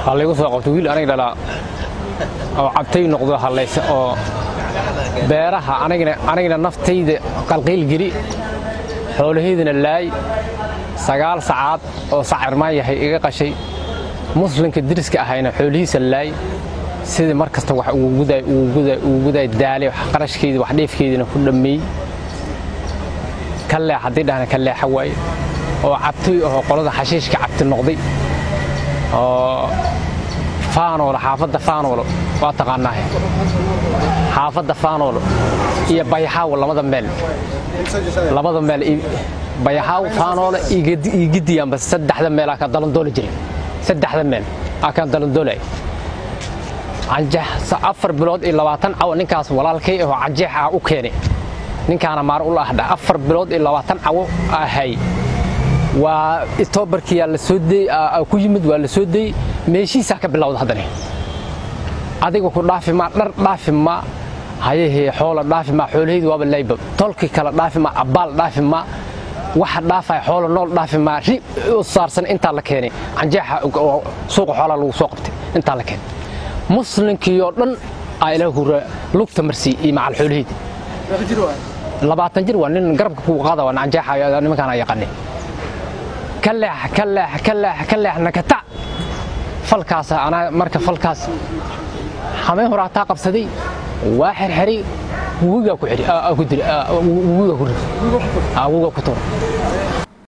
waa laygu soo qabtay wiil aniga dhalaa oo cabtay noqdo hallaysa oo beeraha anigana anigana naftayda qalqiil geli xoolahaydana laay sagaal sacaad oo sacirmaan yahay iga qashay muslimka deriska ahayna xoolihiisa laay sidii mar kasta wax ugu gudaay ugu gudaay ugu gudaay daalay wax qarashkeedii wax dheefkeediina ku dhammeey ka leex haddii dhahna ka leexa waaye oo cabtay ahoo qolada xashiishka cabti noqday oo faanoolo xaafadda faanoolo waa taqaanaahe xaafadda faanoolo iyo bayaxaawo labada meel labada meel bayaxaawo faanoolo iyo gidiyaanba saddexda meel aa ka dalandooli jiray saddexda meel aa kaan dalandoolay canjeex afar bilood iyo labaatan cawo ninkaas walaalkay ahoo canjeex ah u keenay ninkaana maar ula ahdha afar bilood iyo labaatan cawo ahay waa itoobarkiyaa la soo dey ku yimid waa la soo deyey meeshiisaa ka bilowda haddana adiga ku dhaafi maa dhar dhaafi maa hayahee xoola dhaafi maa xoolahaydu waaba layba tolki kale dhaafi maa abbaal dhaafi maa waxa dhaafaya xoola nool dhaafi maa ri u saarsan intaa la keenay canjeexa oo suuqa xoolaa lagu soo qabtay intaa la keenay muslinkii oo dhan aa ilaah hura lugta marsii iyo macal xoolahaydi labaatan jir waa nin garabka kugu qaada waa canjeexa nimankaana yaqaanay ka leex ka leex ka leex ka leex nakata falkaas anaa marka falkaas hameen hore hataa qabsaday waa xerxeray wugigaa ku xidhi ku diri wugigaa ku rid wugigaa ku tuura